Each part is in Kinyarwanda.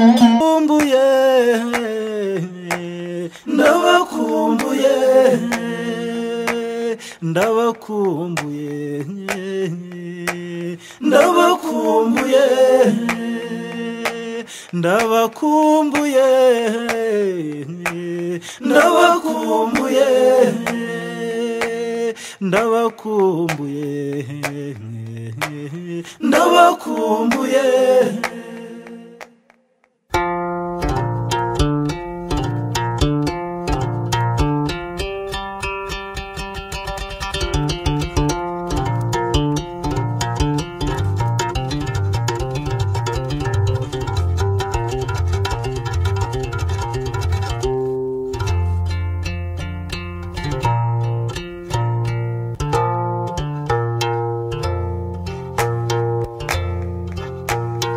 ndabakumbuye ndabakumbuye ndabakumbuye ndabakumbuye ndabakumbuye ndabakumbuye ndabakumbuye ndabakumbuye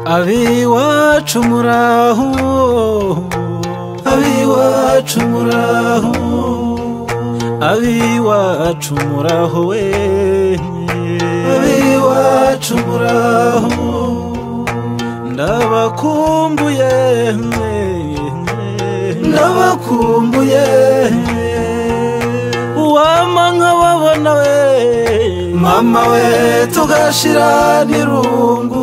abiwacu muraho abiwacu muraho abiwacu muraho we abiwacu muraho ndabakumbuye ndabakumbuye uwama nkababona we mama we tugashira n'irungu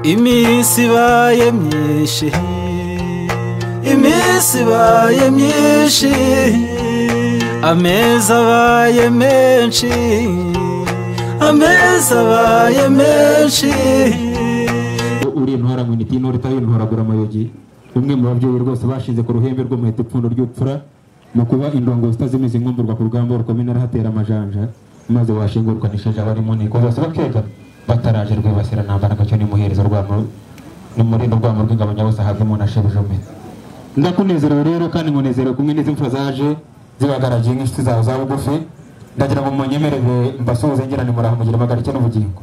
iminsi ibaye myinshi iminsi ibaye myinshi amezi abaye menshi amezi abaye menshi uri intwara ngo niti intore itari intoragura amayugi umwe mu babyeyi rwose bashize ku ruhembe rw'umuheto ipfundo ry'upfura mu kuba indongo zitazimize inkumburwa ku rugamba rukomeye hatera amajanja maze washingurwa n'ishaja barimo niko bose bakegama bataraje rwibasira ntambara gacyo nimuhereza urwamo n'umurindi urwamo rw'ingabanya wose ahabwe umuntu ashebuja umwe ndakunezerewe rero kandi nkunezerewe kumwe n'izi mfura zaje zibagaragiye nk'inshuti zawe za bugufi ndagira ngo munyemerere mbasuhuze ngirane muraho mugire amagarike n'ubugingo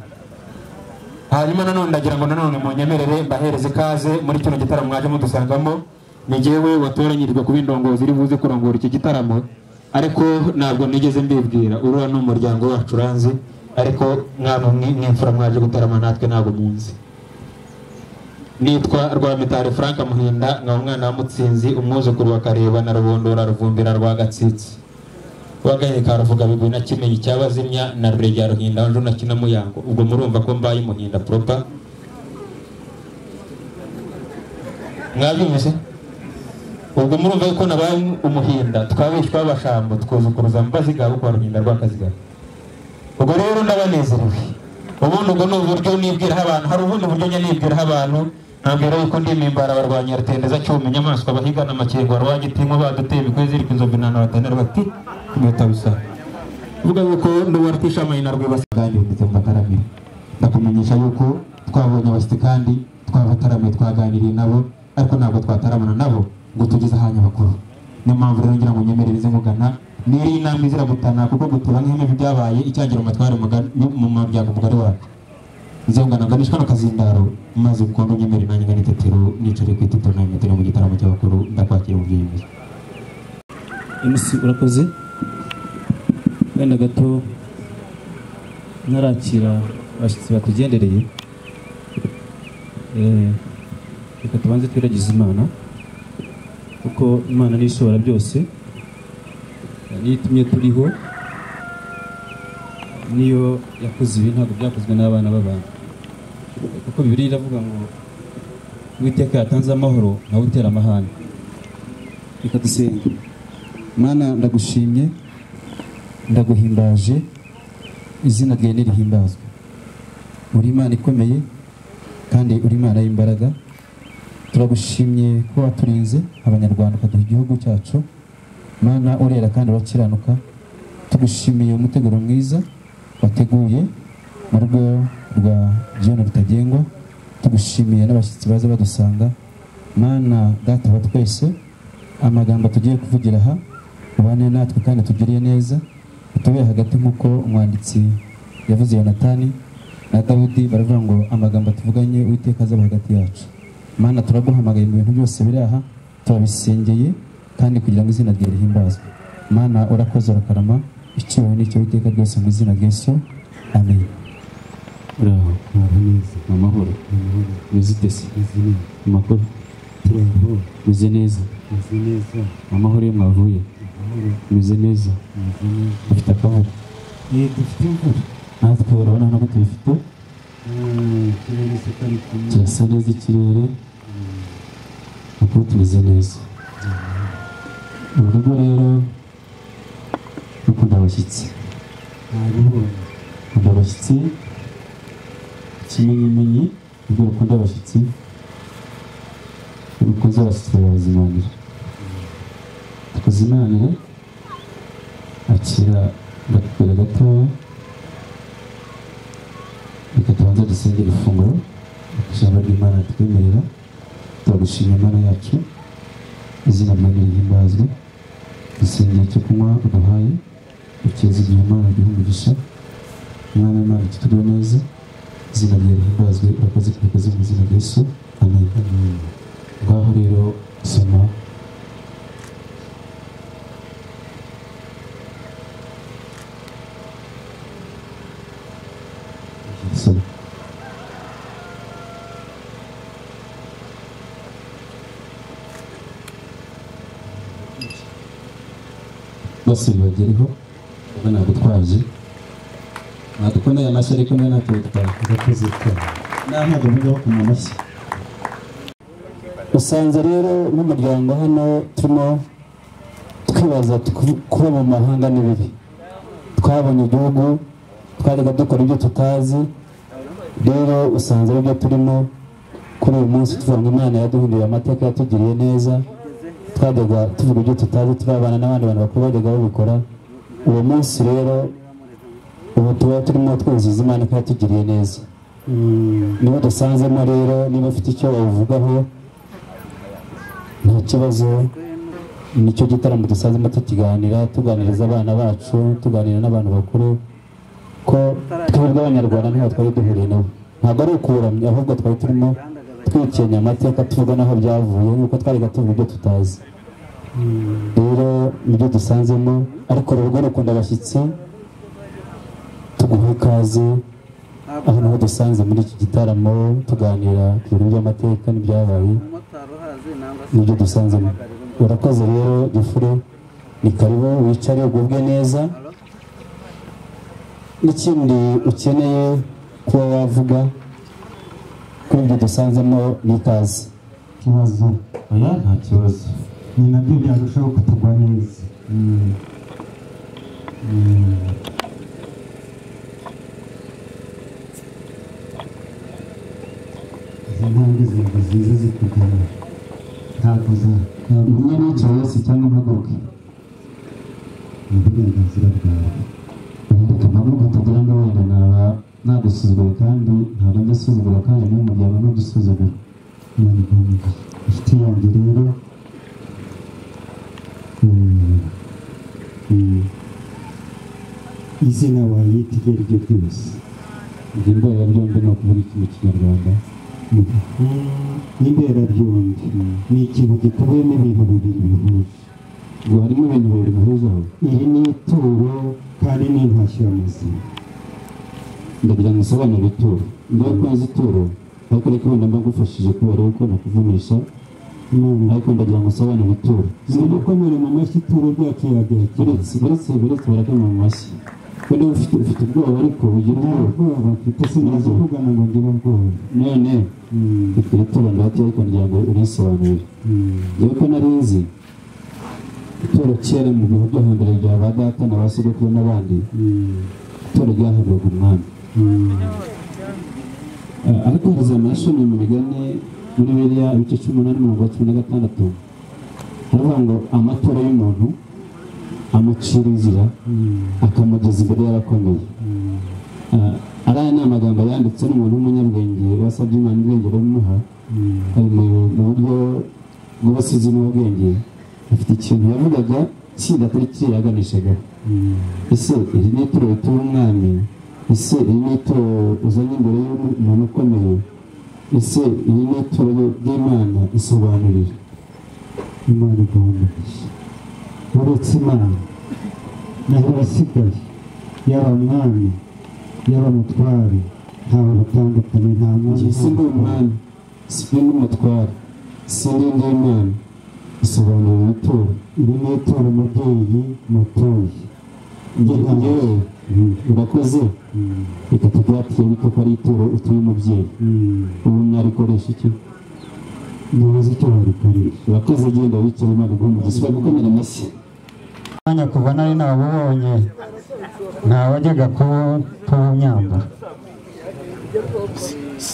hanyuma nanone ndagira ngo nanone munyemerere mbahereze ikaze muri kino gitaramo mwaje mudusangamo ni jyewe watoranyirijwe kuba indongozi iri buze kurongora iki gitaramo ariko ntabwo nigeze mbibwira urura ni umuryango wacu uranzi ariko mwana umwe mw'imfura mwaje gutarama natwe ntabwo munzi nitwa rwamitari frank muhinda nkaba umwana wa mutsinzi umwuzukuru wa kareba na rubondora ruvumbira rwa gatsitsi wagaye ka ruvuga bigwi na kimenyi cyabazimya na rurege ya ruhinda wanjye na kinamuyango ubwo murumva ko mbaye muhinda propa mwabyumvise ubwo murumva ko nabaye umuhinda twabishwa abashambo twuzukuruza mbazigaba kwa ruhinda rw'akazigaba ubwo rero ndabanezerewe ubundi ubwo ni uburyo nibwiraho abantu hari ubundi buryo njya nibwiraho abantu nkabwira yuko ndi mimbara barwanya rutendeza cyuma inyamaswa bahigana amakengo warwanya itinko baduteye imikwezi iriko inzovu inana batanera bati kumeta bisa uvuga yuko n'uwaratishamanye na rwibasa kandi ndetse mbataramire ndakumenyesha yuko twabonye abasiti kandi twabataramiye twaganiriye nabo ariko ntabwo twataramana nabo ngo tugeze ahanya bakuru niyo mpamvu rero ngira ngo nyemerereze mugana niyo inama izira gutana kuko gutura nk'ibibi byabaye icyagira umutware mugari- mu muryango mugari wacu nzengana nganishwa na kazindaro maze kuko nyemere nanjye ngana itetero nicare ku itetero nanjye ngatera mu gitaramo cy'abakuru ndakwakira mu byiyumviro emisi urakoze wenda gato ntarakira abashyitsi batugendereye Eh, reka tubanze twiragize imana kuko imana ni ishobora byose niyo itumye turiho niyo yakoze ibi ntabwo byakozwe n'abana b'abantu kuko bibiri iravuga ngo uwiteka yatanze amahoro nawe utera amahane reka dusenga mana ndagushimye ndaguhimbaje izina ryawe nirihimbazwe uri imana ikomeye kandi uri imana y'imbaraga turagushimye ko waturinze abanyarwanda ukaduha igihugu cyacu mana urera kandi urakiranuka tugushimiye umuteguro mwiza wateguye mu rugo rwa jyone rutagengwa tugushimiye n'abashyitsi baza badusanga mana data wa twese amagambo tugiye kuvugira aha ubane natwe kandi tugiriye neza utubere hagati nk'uko umwanditsi yavuze yonatani na dawudi baravuga ngo amagambo tuvuganye uwiteka azaba hagati yacu mana turaguhamagaye mu bintu byose biri aha turabisengeye kandi kugira ngo izina rye rihimbazwe mana urakoze urakarama icyewe n'icyo witeka ryose mu izina rya yesu amen uraho uraho neza amahoro amahoro wizite se neza amakuru turaho meze neza meze neza amahoro iyo mwavuye meze neza meze neza dufite akahoro eh dufite imvura natwe urabona ntabwo tubifite ikirere se kari kumwe kirasa neza ikirere amakuru tumeze neza uru rugo rero rukunda abashyitsi ntabibonye rukunda abashyitsi ikimenyimenyi nibwo rukunda abashyitsi rukunze abashyitsi barazimanira tukuzimanire akira ndakubwira gatoya reka tubanze dusengere ifunguro ijambo ry'imana twemerera turagushimira imana yacu izina ryawe rihimbazwe dusengere icyo kunywa uduhaye ukiza igihe imana duha umugisha umwana w'imana tutuguwe neza izina ryawe rihimbazwe urakoze tubikoze mu izina rya yesu amen ngaho rero soma soma bose bibagereho ubwo nagutwaje ntadukoreye amashyi ariko niba natubutwaye urakoze cyane nta ntabwo mujyaho ku mashyi usanze rero n'umuryango hano turimo twibaza tuku- kuba mu mahanga n'ibibi twabonye igihugu twajyaga dukora ibyo tutazi rero usanze ari byo turimo kuri uyu munsi tuvuga ngo imana yaduhinduriye amateka yatugiriye neza twajyaga tuvuga ibyo tutazi turabana n'abandi bantu bakuru bajyaga babikora uwo munsi rero ubu tuba turimo twuzuza imana ko yatugiriye neza niba udasanzemo rero niba ufite icyo wabivugaho nta kibazo nicyo gitaramo dusanzemo tukiganira tuganiriza abana bacu tuganira n'abantu bakuru ko twebwe abanyarwanda ntaho twari duhuriye nabo ntabwo ari ukuramya ahubwo twari turimo twikenya amateka tuvuga n'aho byavuye nk'uko twari tuvuga ibyo tutazi rero nibyo dusanzemo ariko urugo rukunda abashyitsi tuguha ikaze aho niho dusanze muri iki gitaramo tuganira ku bintu by'amateka n'ibyabaye n'ibyo dusanzemo urakoze rero gifure ni karibu wicare ugubwe neza n'ikindi ukeneye kuba wavuga kuri ibyo dusanzemo n'ikaze ikibazo oya nta kibazo ni nabyo byarushaho kutugwa neza Mm. Mm. izi ntambwe zirindwi ziza zikugana ntabwo za umwe n'icyo wese cyangwa impaguruke ni uburenganzira bwawe ntabwo kutagira ngo wenda naba nagusuzugura kandi ntabwo ndasuzugura kandi n'umuryango ntudusuzugura abanyarwanda inshuti yanjye rero mm, mm, izina wayita iryo ari ryo ryose ibyo ndwara byombi ni ukuvuga ikintu kinyarwanda n'inderabyombi ni ikintu gikubiyemo ibintu bibiri bihuje ngo harimo ibintu bibiri bihuza aho iri ni ituro kandi ni intashyo y'amazina ndagira ngo usobanure ituro mbere ko nzi ituro ariko ariko wenda mbagufashije kubera yuko nakuvunisha Imana ariko ndagira ngo usobanure ituro ni ugukomera mu mashyi ituro ryacu yagahakiritse uretse uretse uretse barakoma mu mashyi wenda ufite ufite ubwoba ariko ugira nta ubwoba bwoba mfite sinazi kugana ngo ngire ubwoba none Mm, ufite ituro ndahati ariko ndagira ngo urisobanure mm. yewe ko nari nzi ituro kera mu bihugu byo hambere bya ba data na ba sogokuru n'abandi ituro ryahabwaga umwami Eh, ariko haza amashami mu migani muri biriya ibice cumi n'umunani mirongo cumi na gatandatu haravuga ngo amatora y'umuntu amucira inzira akamugeza imbere y'abakomeye Eh, ariya ni amagambo yanditse n'umuntu w'umunyabwenge wasabye imana ubwenge bamuha ari mu mu buryo bw'ubusizi n'ubwenge afite ikintu yavugaga kindi atari kiriya yaganishagaho ese iri ni ituro ritura umwami ese iri ni ituro uzanye imbere y'umuntu ukomeye ese iri ni ituro ry'imana isobanurira imana igomba uretse imana naho abasigaye yaba mwami yaba mutware ntawe batandukanye nta mwanya njye si ndi umwami si ndi n'umutware si ndi ndi imana bisobanura umutungo iri ni itora umubyeyi mutuye Njye- njyewe urakoze reka tubyakire bito ko ari ituro utuye umubyeyi ubu mwarikoresha iki ntibazi icyo barikoresha urakoze genda wicare imana iguhumurize ushobora gukomera amashyi mwanya kuva nari nabubonye ntawajyaga kuba imyambaro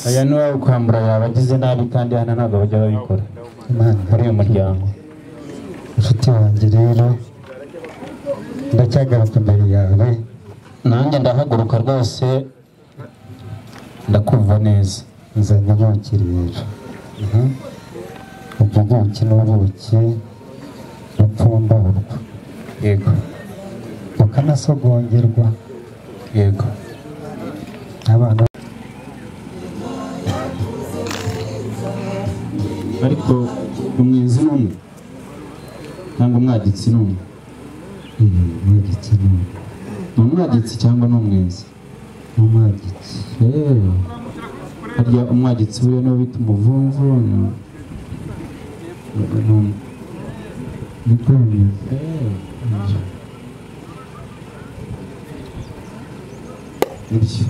aya ni uwawe kwambura yabagize nabi kandi hano ntabwo bajya babikora imana muri uyu muryango inshuti wanjye rero ndacyagaruka imbere yawe nanjye ndahaguruka rwose ndakumva neza nzanye ubuki rero Mhm. ubwo buki ni ubuki bupfumburwa yego bukanasogongerwa yego n'abantu ariko umwenzi ni umwe cyangwa umwagitsi ni umwe n'umwagitsi ni umwagitsi cyangwa ni umwenzi n'umwagitsi Eh, harya umwagitsi buriya niwe bita umuvumvu ni- ni- ni umwe. ni kwemeza Eh, nibyo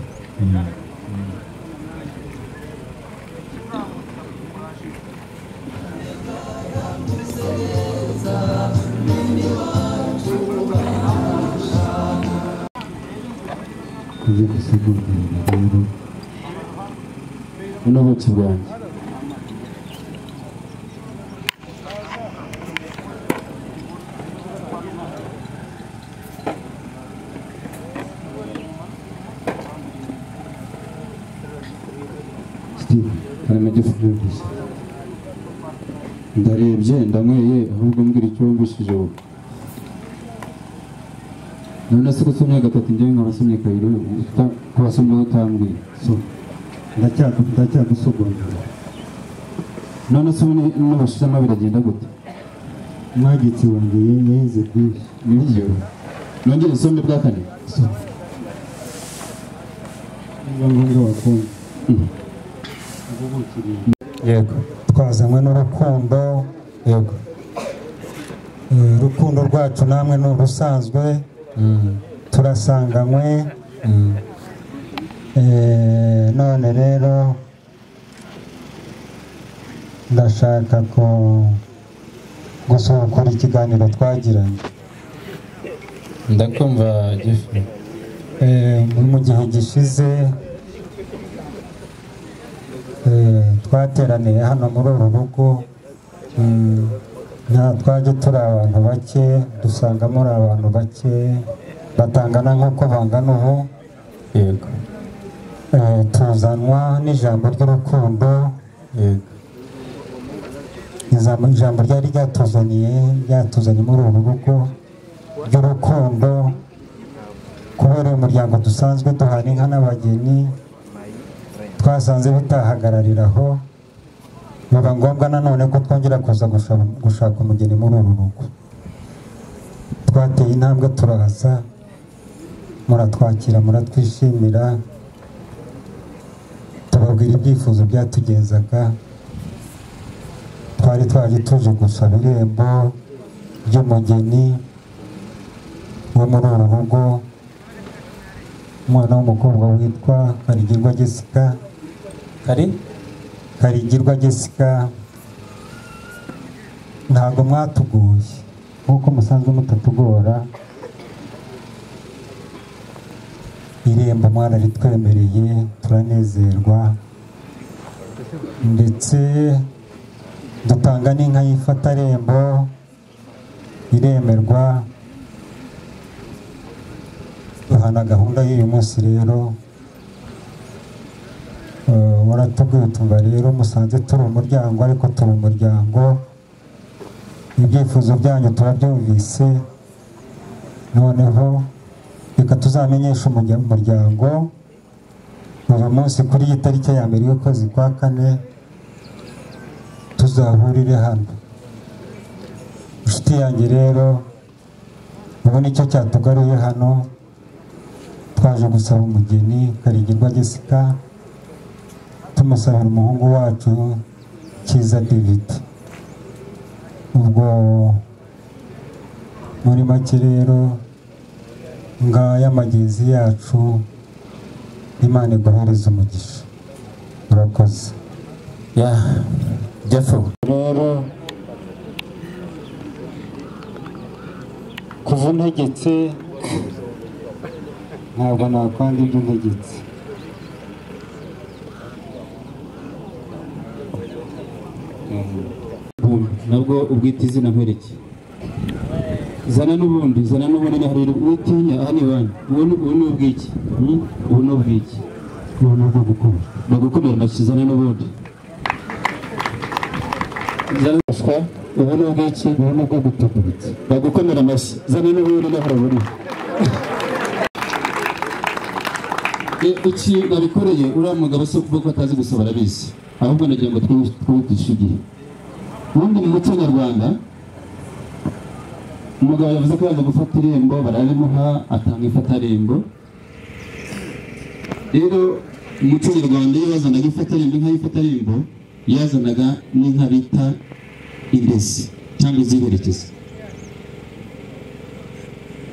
kuze gusogongerwa rero buno buki bwanjye steve harimo igifu gusa ndarebye ndanyweye ahubwo mbwira icyo wumvishije wowe none se gusomye gatatu njyewe nk'abasomye kabiri uta- ko wasomye wowe utambwiye so ndacyagu- ndacyagusogongerwa none se ubu n'ubashizemo biragenda gute umwagitsi wanjye ye- yenze byinshi nibyo nongere usome bwa kane so niba ngombwa wakumva yego twazanywe n'urukundo yego Eh, urukundo rwacu namwe ni urusanzwe Mm, turasanganywe mm. Eh, none rero ndashaka ko gusubukura ikiganiro twagiranye ndakumva gifu Eh, mu gihe gishize eh, twateraniye hano muri uru rugo mm, nta twajya turi abantu bake dusanga muri abantu bake batangana nk'uko bangana ubu yego Eh, tuzanwa n'ijambo ry'urukundo yego ijambo ijambo ryari ryatuzaniye ryatuzanye muri uru rugo ry'urukundo kubera uyu muryango dusanzwe duhana inka n'abageni twasanze bitahagararira aho biba ngombwa nanone ko twongera kuza gusha- gushaka umugeni muri uru rugo twateye intambwe turaza muratwakira muratwishimira tubabwira ibyifuzo byatugenzaga twari twaje tuje gusaba irembo ry'umugeni wo muri uru rugo umwana w'umukobwa witwa karigirwa jessica kari karigirwa jessica ntabwo mwatuguye nk'uko musanzwe mutatugora irembo mwana ritwemereye turanezerwa ndetse dutanga n'inka yifata rembo iremerwa duhana gahunda y'uyu munsi rero Eh, waratubwiye tumva rero musanze turi umuryango ariko turi umuryango ibyifuzo byanyu turabyumvise noneho reka tuzamenyeshe umurya- umuryango uyu munsi kuri iyi tariki ya mbere y'ukwezi kwa kane tuzahurire hano inshuti yanjye rero ubu nicyo cyatugaruye hano twaje gusaba umugeni karigirwa jessica tumusabira umuhungu wacu cyiza david ubwo muri make rero ngaya amagezi yacu imana iguhereze umugisha murakoze ya jefo rero kuva ntegetse ntabwo nakwanga ibyo ntegetse ubundi nabwo ubwita izina nkwereke zana n'ubundi zana n'ubundi ni hariri witinya aha ni iwanyu ubu ni ubu ni ubwiki hmm? ubu ni ubwiki ubu ni ubwo gukora bagukomera intoki zana n'ubundi zana n'ubuswa ubu ni ubwiki ubu ni ubwo gutukuritse bagukomera amashyi zana n'ubundi ni haraburi iki babikoreye uriya mugabo si ukuvuga ko atazi gusaba arabizi ahubwo nagira ngo twibu- twihutishe igihe ubundi mu muco nyarwanda umugabo yavuze ko yaza gufata irembo bararimuha atanga ifatarembo rero mu muco nyarwanda iyo bazanaga ifatarembo inka y'ifatarembo yazanaga n'inka bita indezi cyangwa iziherekeza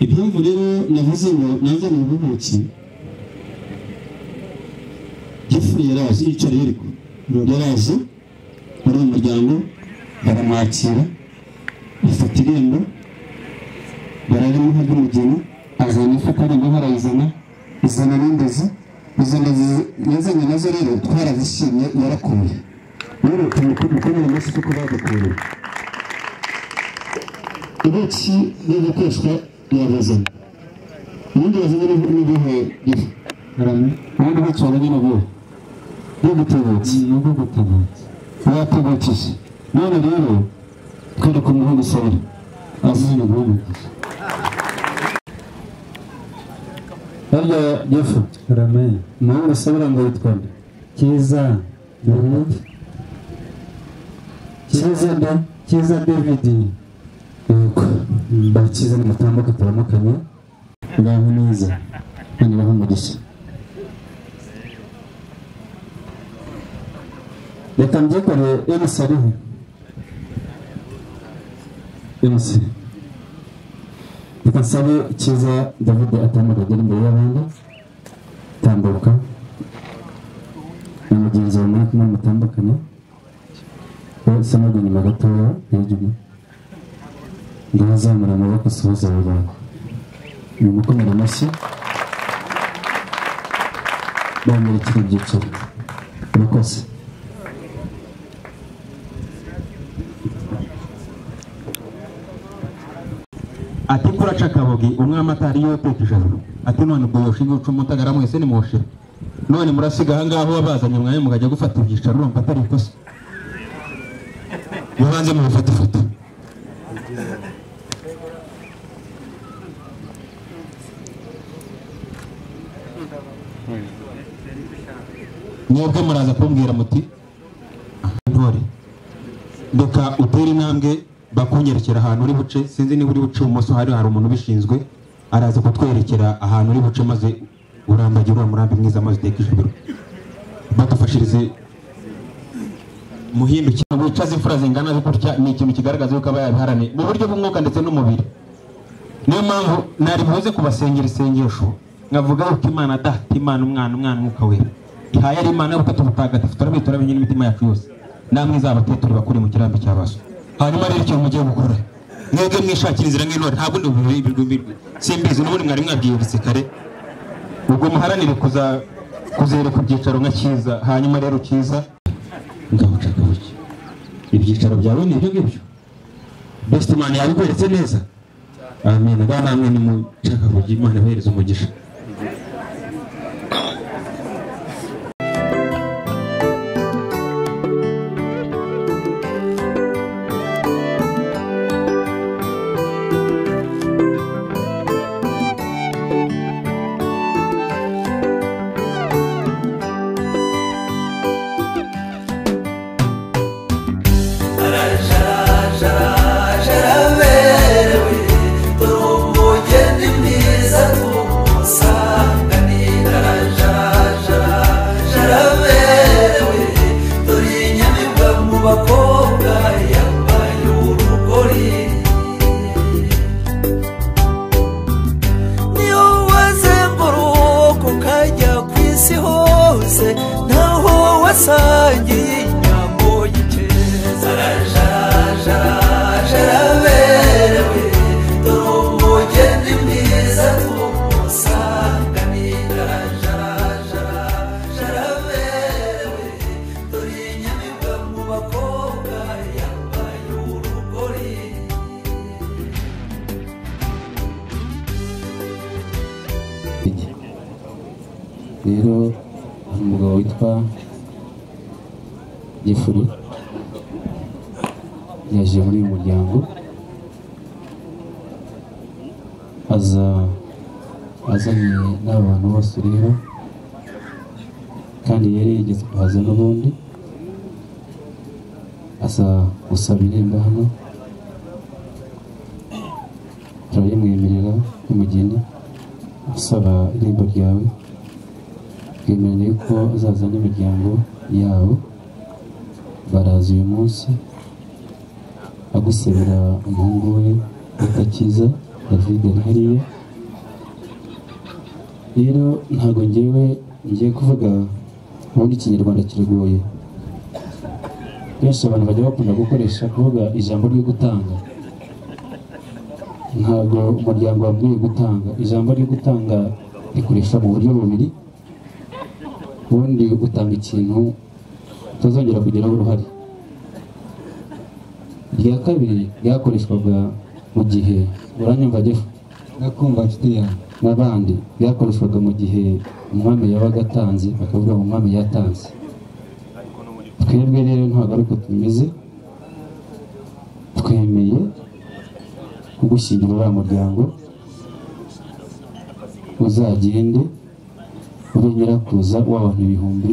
impamvu rero navuze ngo naza mu bubuki gifu yaraje yicara yeriko yaraje muri uyu muryango baramwakira afata irembo bararimuha ry'umugeni azana ifatarembo barayizana izana n'indezi izo ndezi yazanye nazo rero twarazishimye yarakuye rero tumukomere amashyi kuko badukuye ubuki n'ibikoreshwa yabazanye ubundi bazanye n'ibihe gifu ubundi buki wabonye ni ubuhe bwo gutubutse ni ubwo gutebutse batubukije none rero twereka umuhungu usabira azina guhumuriza harya yefu ramen umuhungu usabira ngo yitwa nde cyiza david cyiza nde cyiza david yego bakize nimutambuka turamukanye ngaho neza none baho umugisha reka mbyikore emusi ariho emusi reka nsabe cyiza david atambuka agera imbere y'abandi tambuka na mugenzi wawe muri kumwe mutambukanye wowe samagwe nyuma gatoya hejuru ndabazamura amaboko asuhuza abo bantu ni umukomera amashyi bamurikira ibyicaro murakoze ati kuraca kabogi umwami atari yoteka ijoro ati none ubwo yoshinga icumu utagara mwese nimushira none murasiga aha ngaho wabazanye mwanya mukajya gufata ibyicaro urumva atari ikosa mubanze mubifate ifoto mwebwe muraza kumbwira muti ntore reka utere intambwe bakunyerekera ahantu uri buce sinzi niba uri buce ibumoso hari hari umuntu ubishinzwe araza kutwerekera ahantu uri buce maze urambagire uriya murambi mwiza maze uteke ijoro badufashirize muhimbe cyangwa wicaze imfura zingana gutya ni ikintu kigaragaza yuko aba yabiharaniye mu buryo bw'umwuka ndetse n'umubiri niyo mpamvu nari buze kubasengera isengesho nkavuga uko imana data imana umwana umwana umwuka wera ihaye ari imana y'ubutatu butagatifu turabita turamenye n'imitima yacu yose namwe izabatetura bakure mu kirambi cya baso hanyuma rero ikintu mugiye gukora mwebwe mwishakira inzira nk'intore ntabwo ndi ububi bw'ibirwi simbizi n'ubundi mwari mwabwiyubitse kare ubwo muharanire kuza kuzera ku byicaro nka cyiza hanyuma rero cyiza ngabucaka buke ibyicaro byawe ni ibyo ngibyo besite mani yabikweretse neza amen abana hamwe nimucaka buke imana ibahereze umugisha Yaraberewe, turi umugi twasangiye inyambo y'ikeza rajajaraje raberewe dore umugeni mwiza tumusanganira rajajaraje raberewe dore inyamibwa mu bakobwa yambaye urugori rero hari umugabo witwa gifuri yaje muri uyu muryango aza azanye n'abantu bose ureba kandi yari yigeze kuhaza n'ubundi aza gusaba irembo hano turabimwemerera nk'umugeni usaba irembo ryawe twemeranya yuko azaza n'imiryango yabo baraza uyu munsi agusabira umuhungu we utakiza david hariya rero ntabwo ngewe ngiye kuvuga ubundi ikinyarwanda kiragoye benshi abantu bajya bakunda gukoresha kuvuga ijambo ryo gutanga ntabwo umuryango wabwiye gutanga ijambo ryo gutanga rikoresha mu buryo bubiri ubundi utanga ikintu utazongera kugiraho uruhare irya kabiri ryakoreshwaga mu gihe uranyumva jefu ndakumva nshuti yanjye n'abandi byakoreshwaga mu gihe umwami yabaga atanze bakavuga ngo umwami yatanze twebwe rero ntabwo ari uko tumeze twemeye kugushyingira uriya muryango uzagende ube nyirakuza w'abantu ibihumbi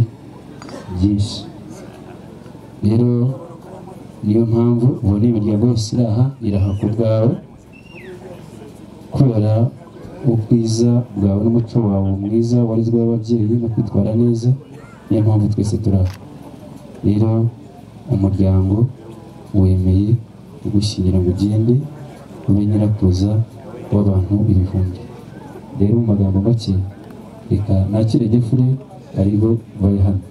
byinshi rero niyo mpamvu ubona imiryango yose iri aha iraha ku bwawe kubera ubwiza bwawe n'umuco wawe mwiza warezweho ababyeyi no kwitwara neza niyo mpamvu twese turi aha rero umuryango wemeye kugushyingira ngo ugende ube nyirakuza w'abantu ibihumbi rero mu magambo make reka nakire gefure aribo bari hano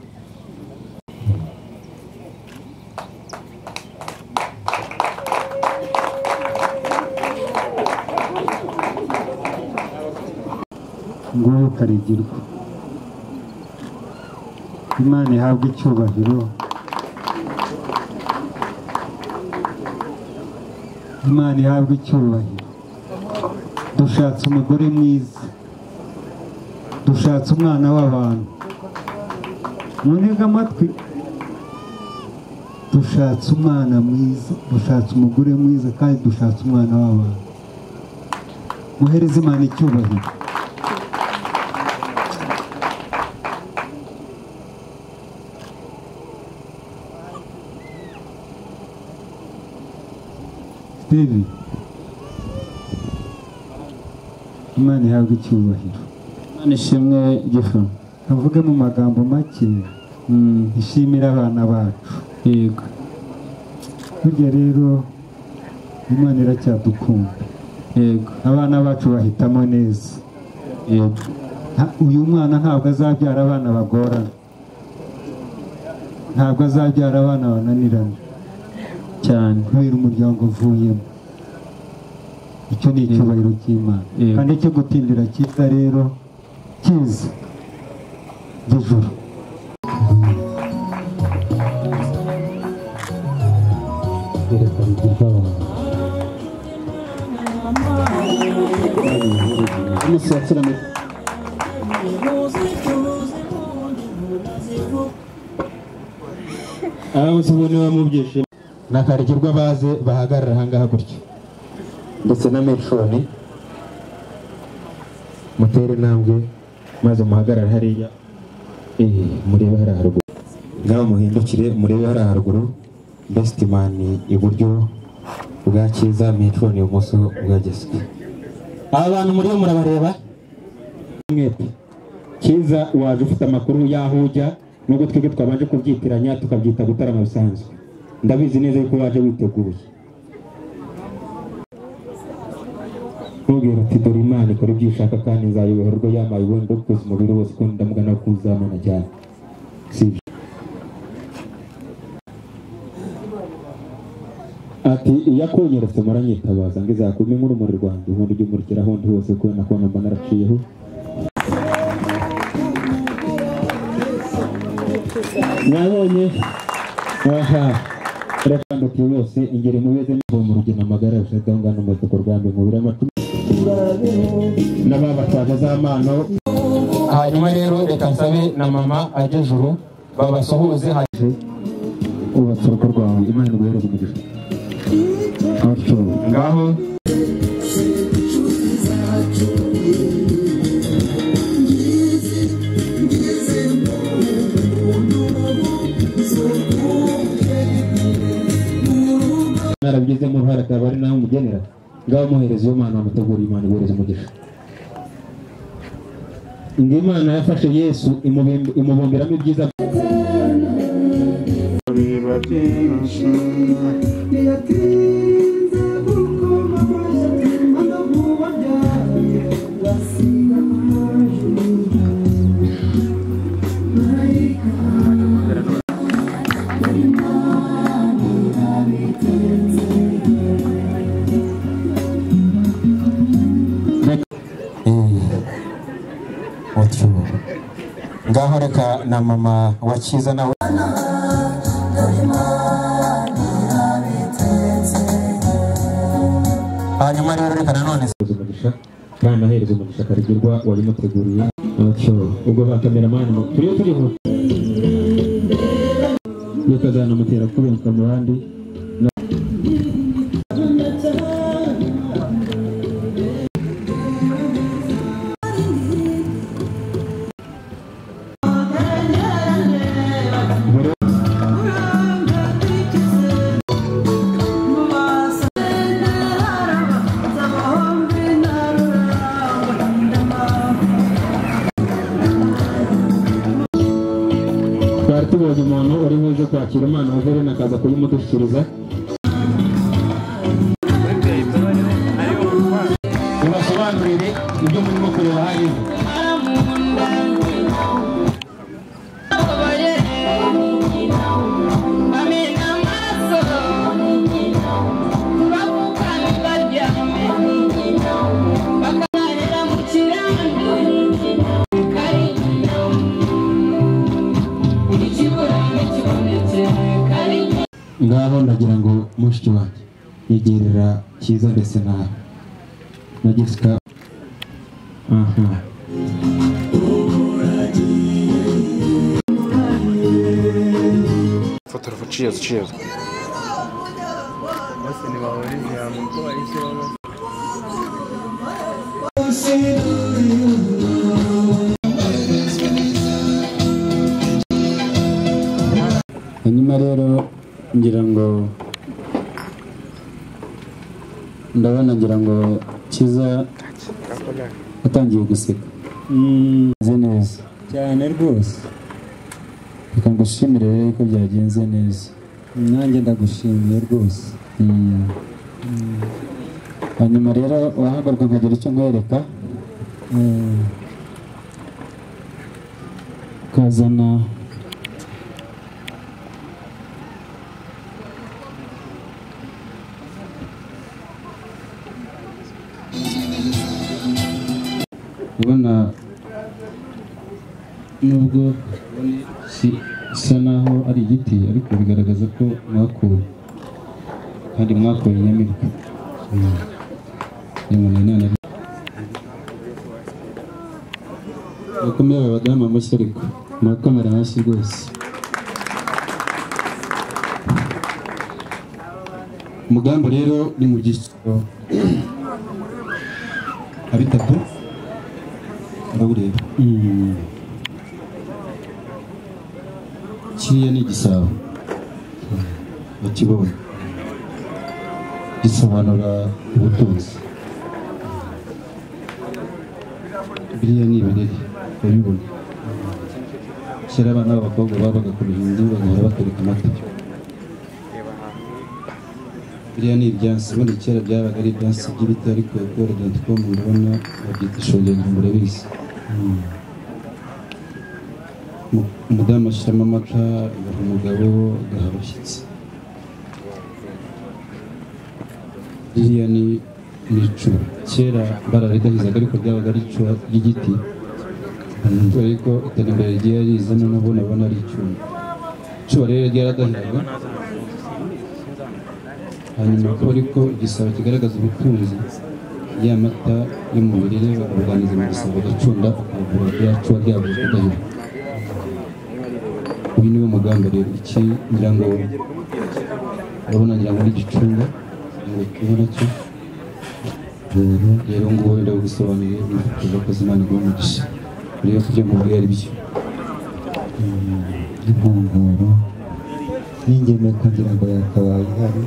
ngubu karigirwa imana ihabwe icyubahiro imana ihabwe icyubahiro dushatse umugore mwiza dushatse umwana w'abantu muntega amatwi dushatse umwana mwiza dushatse umugore mwiza kandi dushatse umwana w'abantu muhereze imana icyubahiro Steve imana ihabwa icyubahiro imana ishimwe gifu avuge mu magambo make ishimire abana bacu yego burya rero imana iracyadukunda yego abana bacu bahitamo neza yego Nta- uyu mwana ntabwo azabyara abana bagorana ntabwo azabyara abana bananirana cyane kubera umuryango uvuyemo icyo ni icyubahiro cy'imana Yego. kandi icyo gutindira cyiza rero cyiza by'ijoro yerekana iby'ibyo abantu umunsi wa kiramira aramutse ubona niba mu byishimo nakarigirwa baze bahagarara ahangaha gutya ndetse na meconi mutere intambwe maze muhagarare hariya eh, murebe hariya haruguru ngaho muhindukire murebe hariya haruguru besitimani iburyo bwa cyiza meconi ibumoso bwa giswi aba bantu muriyo murabareba mwete cyiza waje ufite amakuru y'aho ujya nubwo twebwe twabanje kubyitiranya tukabyita gutarama bisanzwe ndabizi neza yuko waje witeguye ntugire uti dore imana ikora ibyo ishaka kandi nzayoboherwa yambaye ubundi bwose umubiri wose kuko ndamugana kuzamana cyane si ibyo ati iyo akonyeretse muranyitabaza ngo izakume nk'urumuri rwanjye ubundi ujye umurikira ahandi hose kubera na kubona mba naraciyeho mwabonye aha rakandukiye bose ingeri mubeze n'ivu mu rugendo amagara yabushagaho ngano amatsiko rwambe mubiri amatwi n'ababatwaza z'amano hanyuma rero reka nsabe na mama ageze ubu babasuhuze hanyuma ubatse urugo rwawe imana iguhereze umugisha Outro. ngaho narabigezemo uruhare akaba ari nawe umugenera ngaho umuhereza iyo mana wamutegura imana ibohereza umugisha ngo imana yafashe yesu imubim- imubumberamo ibyiza utyo ngaho reka na mama wakiza nawe hanyuma rero reka nanone ahereza umugisha kandi ahereza umugisha akarigirwa wabimuteguriye atyo ubwo ba kameramani mu- turiyo turiho bikazanamutera kubenguka mu bandi na- twari tubonye umuntu uri buje kwakira umwana wa verine akaza kuyimudushikiriza mubasobanurire ibyo murimo kureba hariya Thank you. ngaho ndagira ngo mushiki wanjye yegerera cyiza ndetse na na jessica aha hanyuma rero ngira ngo ndabona ngira ngo cyiza watangiye guseka meze neza cyane rwose reka ngushimire rero ko byagenze neza nanjye ndagushimiye rwose Mm. hanyuma rero wahagarwa nkagira icyo nkwereka Mm. kazana ubona nubwo si isa naho ari igiti ariko bigaragaza ko mwakuwe kandi mwakuye inyamirwa Mm. Nyuma na none- murakomeye abadamu amashyi ariko murakomera amashyi rwose umugambi rero ni mu byiciro nka bitatu urawureba kiriya ni igisabo bakibonye gisobanura ubutunzi biriya ni ibirere urabibona kera abana b'abakobwa babaga ku bihindi bagahora batereka amata biriya ni ibyansi ubundi kera byabaga ari ibyansi by'ibiti ariko ubworogenzi bwo mu ndabona babyita ishogengeri murabizi Mu- umudamu ashyiramo amata agaha umugabo agaha abashyitsi ririya ni ni icuba kera bararidahizaga ariko ryabaga ari icuba ry'igiti kubera ko iterambere rigiye rizana nabo nabona ari icuba icuba rero ryaradahizaga hanyuma ko ariko igisabo kigaragaza ubutunzi ya mata yo mu birere bakabuganiza mu gisabo bagacunda ukagura rya cuba ryabuze kudahira uyu niwe mugambi rero iki ngira ngo urabona ngira ngo ni igicunga ngo kubona cyo rero ngubu ndagusobanuriye nifuza ko Imana iguha umugisha rero kubyo mubwiye ari byo inkongoro n'ingemwe kugira ngo yakabaye ihari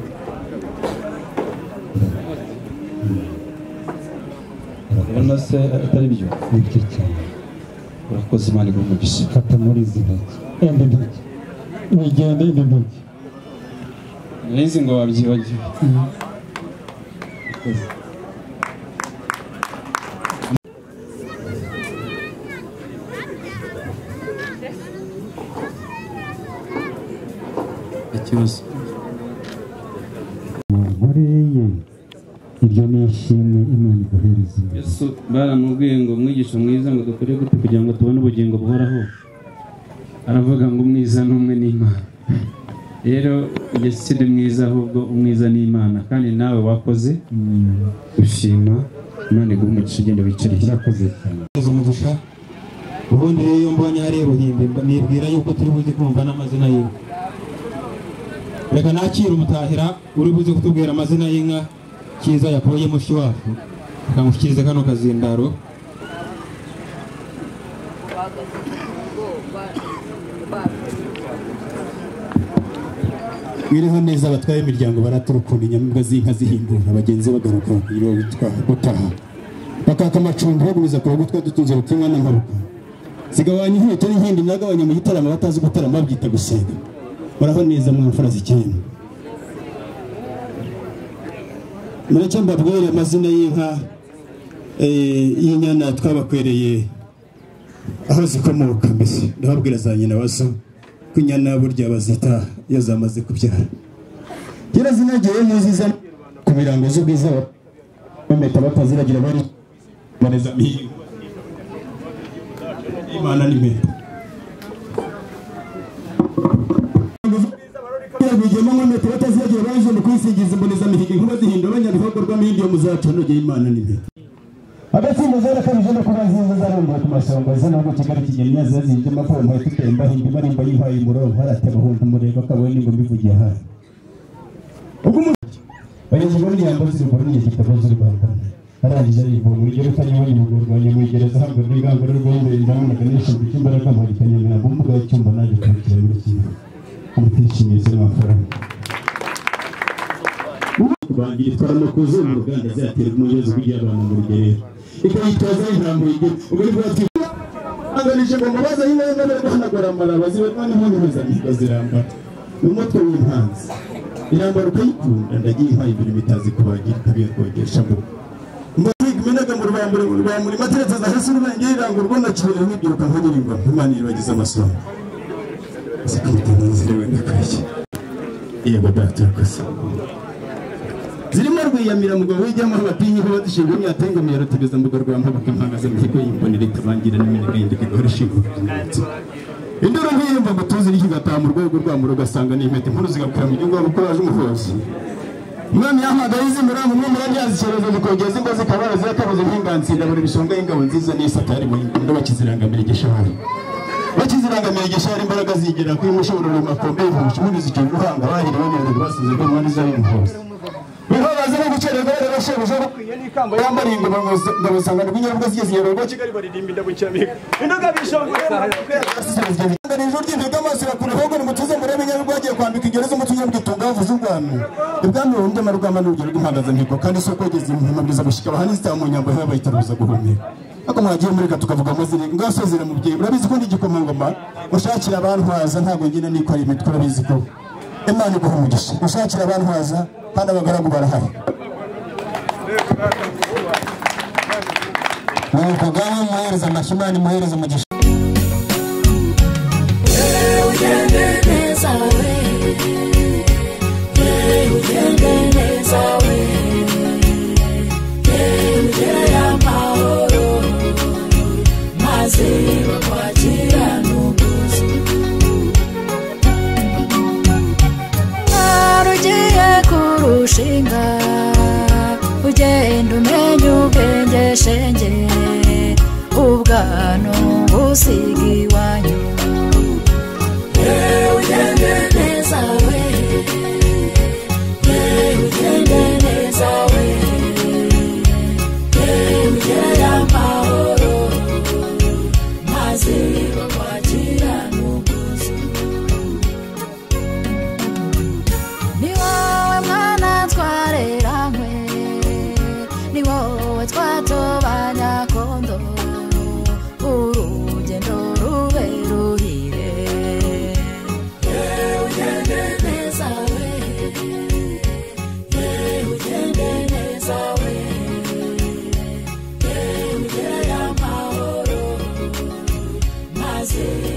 urabona se atari byo nibyo cyane urakoze Imana iguha umugisha fata muri izi ntoki enda ntoki wigenda enda ntoki narizi ngo wabyibagiwe ikibazo muri ye iryo ni ishimwe imana iguhereza yesu baramubwiye ngo mwigisha mwiza ngo dukore gute kugira ngo tubone ubugingo buhoraho aravuga ngo umwiza ni umwe n'imana rero yesu si ndi mwiza ahubwo umwiza ni imana kandi nawe wakoze gushima imana iguha umugisha ugenda wicariye urakoze cyane kuza umugisha ubundi rero iyo mbonye hariya ubuhimbi mba- nibwira yuko turi buze kumva n'amazina y'inka reka nakire umutahira uri buze kutubwira amazina y'inka cyiza yakuye mushi wacu akamushyikiriza kano kazindaro Mwiriho neza abatwaye imiryango baraturukunda inyamibwa z'inka zihindura abagenzi bagaruka bakiriwe bitwara gutaha bakaka amacumbi baguriza ku bagutwa dutunze rutumwa n'ingaruka zigabanya inkweto n'inkindi mwagabanya mu gitaramo batazi gutarama babyita gusenga muraho neza mwamfura zikenda mureke mbabwire amazina y'inka eh, y'inyana twabakwereye aho zikomoka mbese ndababwira za nyina wazo ko inyana burya bazita iyo zamaze kubyara kera zinagiye n'iziza ku mirango z'ubwiza bameta bataziragira bari baneza mihigo imana ni meza bigemo nko metero bataziragira baje mu kwisingiza imbonezamihigo inkuba zihinda abanyabihogo rw'amahindi yo muzaconogeye imana ni meza agatsinda zero kabije no kuba nziza zarumbuwe ku masonga zana ngo kigali kigeni yazo zibye amakobo mpaye tutemba hindi marimba yimpaye umurongo harate bahunga umurego akabona n'ingoma ivugiye hafi ubwo umuntu bageze muri yambo zirubura n'igihe kitabo z'urwanda arangije arivura mu gihe utanyabonye mu rwego nyamugereza hamba n'urwango rw'umubiri ndabonaga n'ishinzwe cy'imbaraga mpagikanya mu ntabwo mbuga y'icyumba naje kwakira muri kimwe umutishimizi n'amafaranga kubangira itwara no kuzuba uruganda zaterwa umuyobozi kugira abantu mu rugerero ikayitoza y'intambo yigira ubwo ni bwa twiza anganije ngo mubaza y'inka y'inka bari guhanagura amaraba ziba kandi nta mpuzamihigo zirambara ni umutwe w'impanzi irambara ukayikunda ndagiye impaye ibiri bitazi kubagira ikabiyakodesha mu rugo Mbariga imenaga mu rubambure mu rubambure materetse za hasi urubenge iranga urwo nacubira nkibyiruka nkanyirimbwa imana iribagize amasomo zikamutanga inzira wenda kurya yego data urakoze zirimo rwiyamira mugabo w'ijyamo abatinyi kuba dushinga imyata y'ingamiya rutugeza mbuga rwa mpabuka impagaze mu kigo y'imbonera itabangira n'iminigayindi igahora ishinga ubutunzi induru nk'iyumva ngo tuzi iryo igataha mu rwego rwa muro ugasanga ni impeta inkuru zigakwira mu gihugu kuko waje umuhozi umwami yahamagaye izi muri umwe muri abyazi icyorezo zikogeza ingo zikabara zirakabuze nk'inganzira buri bishonga y'ingabo nziza n'isatari mu ngunda bakizirangamira igishahara bakizirangamira igishahara imbaraga zigera kuri mushobora mu makombe y'ubuhushi muri zicyo guhanga bahiriwe n'abantu basize ko mwari zari umuhozi bibabaza no gukererwa rero shebuja bakwiye n'ikamba yambara ingoma ngabusanga rw'inyarwa zigize inyarwa kigali baririmba indabucyamihigo indoga bishongoye mbere ijoro ry'indiga amaso irakura ahubwo nimutuze murebe inyarwa agiye kwambika ingerezo umutunyabwitunga wavuze ubwami ibwami burundu amarwama n'urugero rw'impangazamihigo kandi si uko yageze mu mabwiriza gushyika abahani zitaba mu nyambo haba bitaruza guhumeka ariko mwagiye mureka tukavuga amazina ngasozera mubyeyi urabizi ko ndi igikomangoma mushakira abantwaza ntabwo ngina niko ari imitwe urabizi ko imana iguha umugisha gushakira abantwaza kandi abagaragu barahari nuko ngaho muhereza amashyi imana imuhereza umugisha Ugende neza we usiga iwanyu yewe ugende neza we yewe ugende neza we yewe ugere amahoro maze bakwakira n'ubwuzu ni wowe mwana twareranywe ni wowe twatobanya kondo urugendo rube ruhire yewe ugende neza we yewe ugende neza we yewe ugere amahoro maze